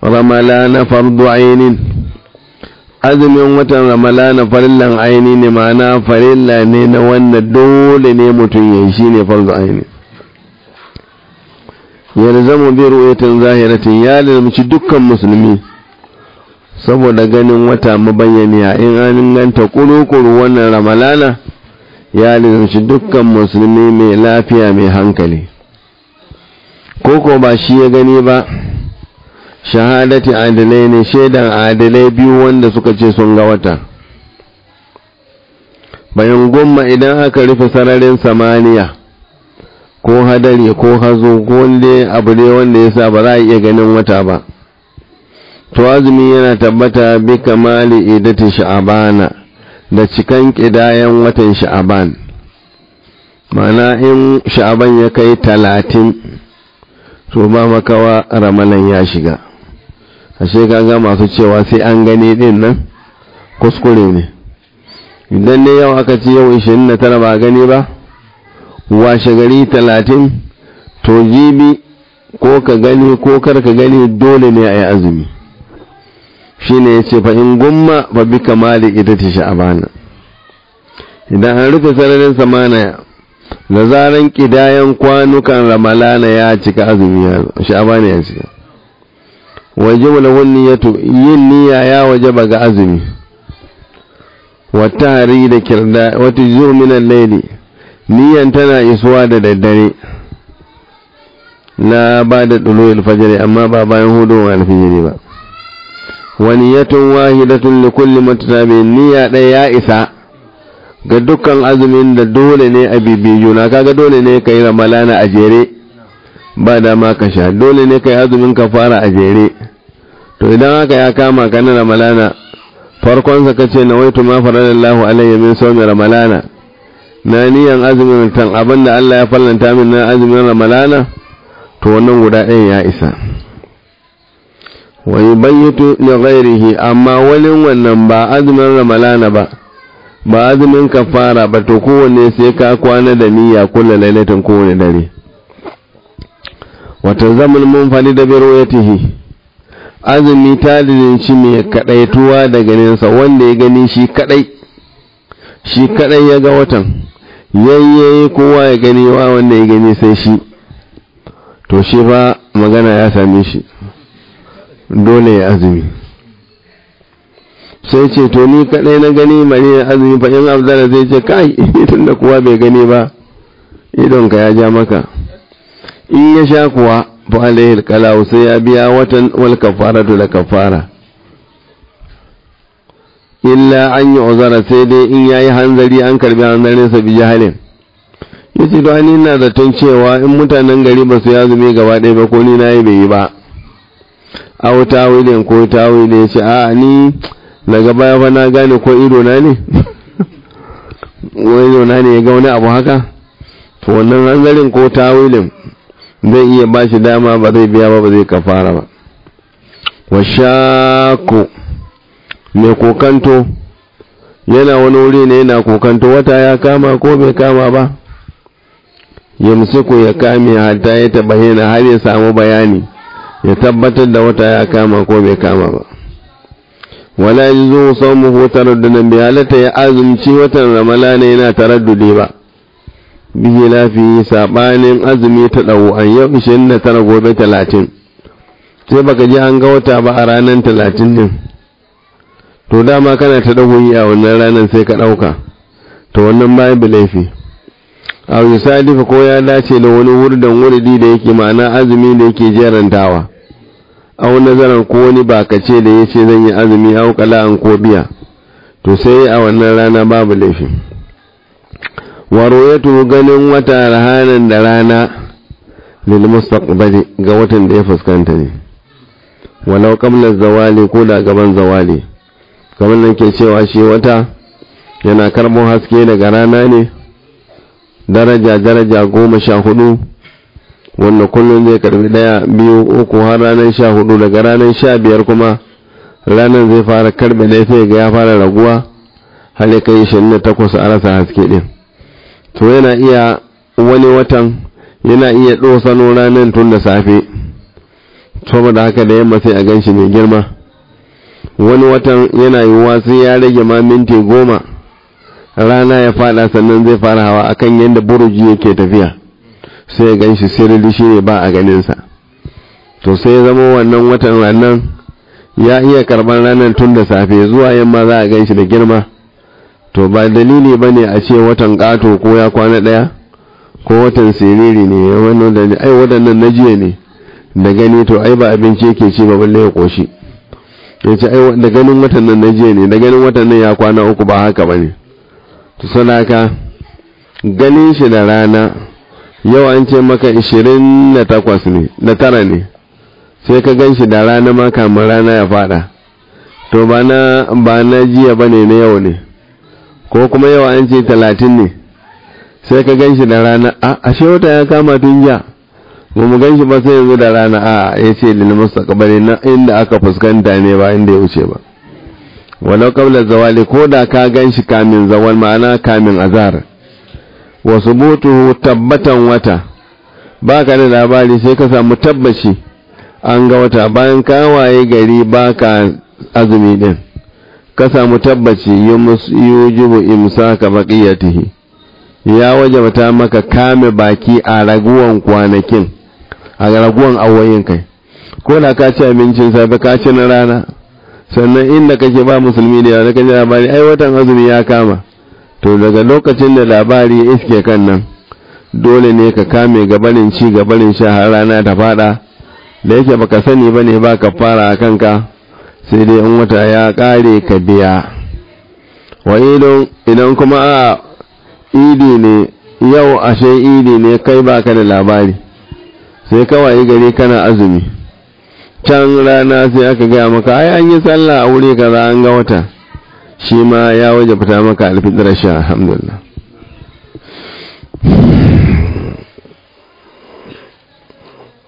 ramalana fardu ainin azumin watan ramalana farillan aini ne ma'ana farilla ne na wanda dole ne mutum ya yi shi ne fardu aini yalzamu bi ru'yatin zahiratin ya lalmuci dukkan musulmi saboda ganin wata mabayyaniya in an ganta kuru-kuru wannan ramalana ya lalmuci dukkan musulmi mai lafiya mai hankali koko ba shi ya gani ba shahadati adalai ne shaidan adalai biyu wanda suka ce sun ga wata bayan gumma idan aka rufe sararin samaniya ko hadari ko hazo ko wanda abu ne wanda ya sa ba za a iya ganin wata ba to azumi yana tabbata bi kamali idati sha'abana da cikan kidayen watan sha'aban ma'ana in sha'aban ya kai talatin to ba makawa ramalan ya shiga ashe kaga masu cewa sai an gani din nan kuskure ne idan ne yau aka ce yau 29 ba gani ba washe gari 30 to jibi ko ka gani ko kar ka gani dole ne a yi azumi shi ne ya ce in gumma ba bi kamali ita ta sha'abana idan an rufe sararin samana da zaran kidayen kwanukan ramalana ya cika azumi ya sha'abana ya cika waje wani niyyatu yin niyya ya waje ba ga azumi wata hari da kirda wata zurminan laili niyyan tana isuwa da daddare na ba da ɗulo fajiri amma ba bayan hudu wa alfijiri ba wani yatun wahidatun da kulli matutabi niyya ɗaya ya isa ga dukkan azumin da dole ne a bibiyu na kaga dole ne ka yi ramalana a jere ba dama ka sha dole ne ka yi azumin ka fara a jere to idan haka ya kama ka na ramalana farkonsa ka ce na waitu ma faradallahu alayya min sawmi ramalana na niyan azumin tan abinda Allah ya fallanta min na azumin ramalana to wannan guda ɗayan ya isa wa yubayyitu li ghairihi amma wani wannan ba azumin ramalana ba ba azumin kafara ba to kowanne sai ka kwana da niyya kullu lailatin kowane dare wata zaman mun fadi da birwayatihi azumi ta shi mai kadaituwa da ganinsa wanda ya gani shi kadai shi kadai ya ga watan yayyayi kowa ya gani wa wanda ya gani sai shi to shi ba magana ya same shi dole ya azumi sai ce to ni kadai na gani mari ya azumi fa in abdala zai ce kai tunda kuwa bai gani ba idonka ya ja maka in ya sha kuwa fa alaihi alqalau sai ya biya watan wal kafaratu da kafara illa an yi uzara sai dai in yayi hanzari an karbi hanzarin sa bi jahalin yace to ani ina da tun cewa in mutanen gari ba su ya zume gaba ɗaya ba ko ni nayi bai yi ba aw tawilin ko tawili yace a ni daga baya fa na gane ko ido na ne wani na ne ya ga wani abu haka to wannan hanzarin ko tawilin zai iya ba shi dama ba zai biya ba ba zai kafara ba wa shaku mai kokanto yana wani wuri ne yana kokanto wata ya kama ko bai kama ba yamsiku ya kame hatta ya tabayyana har ya samu bayani ya tabbatar da wata ya kama ko bai kama ba wala yajuzu sawmuhu taraddudan bi halata ya azumci watan ramalana yana taraddudi ba bihi lafi sabanin azumi ta dawo an yau 29 gobe 30 sai baka ji an ga wata ba a ranar 30 din to dama kana ta dagoyi a wannan ranar sai ka dauka to wannan babu laifi a yusadifa ko ya dace da wani wurdan wurdi da yake ma'ana azumi da yake jerantawa au nazarar ko wani bakace da yace zan yi azumi au kala'an ko biya to sai a wannan rana babu laifi waroyatu ganin wata rahanan da rana lil mustaqbali ga watan da ya fuskanta ne walau qabla zawali ko da gaban zawali kamar nan ke cewa shi wata yana karbo haske daga rana ne daraja daraja goma sha hudu wanda kullum zai karbi daya biyu uku har ranar sha hudu daga ranar sha biyar kuma ranar zai fara karbe dai sai ga ya fara raguwa har ya kai shi na takwas a rasa haske din to yana iya wani watan yana iya ɗosano ranar tun da safe saboda haka da yamma sai a gan shi mai girma wani watan yana yiwuwa sai ya rage ma minti goma rana ya fada sannan zai fara hawa akan yadda buruji yake tafiya sai ya gan shi sirri shi ne ba a ganinsa to sai ya zama wannan watan ranar ya iya karban ranar tun da safe zuwa yamma za a gan shi da girma to ba dalili ba ne a ce watan ƙato ko ya kwana ɗaya ko watan siriri ne wannan da ai waɗannan na jiya ne da gani to ai ba abinci yake ci ba balle ya koshi ya ce ai da ganin watan nan na jiya ne da ganin watan nan ya kwana uku ba haka ba ne to sadaka ganin shi da rana yau an ce maka 28 ne da tara ne sai ka gan shi da rana ma kamar rana ya fada to ba na ba na jiya ba ne na yau ne ko kuma yau an ce 30 ne sai ka gan shi da rana a ashe wata ya kama tun jiya ba mu gan shi ba sai yanzu da rana a ya ce lil mustaqbali na inda aka fuskanta ne ba inda ya wuce ba walau qabla zawali ko da ka gan shi kamin zawal ma'ana kamin azhar wa subutuhu tabbatan wata baka da labari sai ka samu tabbaci an ga wata bayan ka waye gari baka azumi din ka samu tabbaci yujibu imsaka baqiyatihi ya wajabta maka kame baki a raguwan kwanakin a raguwan awoyin kai ko da ka ci abincin safe ka ci na rana sannan inda kake ba musulmi da yawa kaji labari ai watan azumi ya kama to daga lokacin da labari ya iske kan nan dole ne ka kame gabanin ci gabanin sha har rana ta fada da yake baka sani ba ne ba ka fara a kanka sai dai in wata ya kare ka biya wa idan kuma a idi ne yau ashe idi ne kai baka da labari sai kawai gari kana azumi can rana sai aka gaya maka ai an yi sallah a wuri kaza an ga wata shi ma ya waje fita maka alfitrar sha alhamdulillah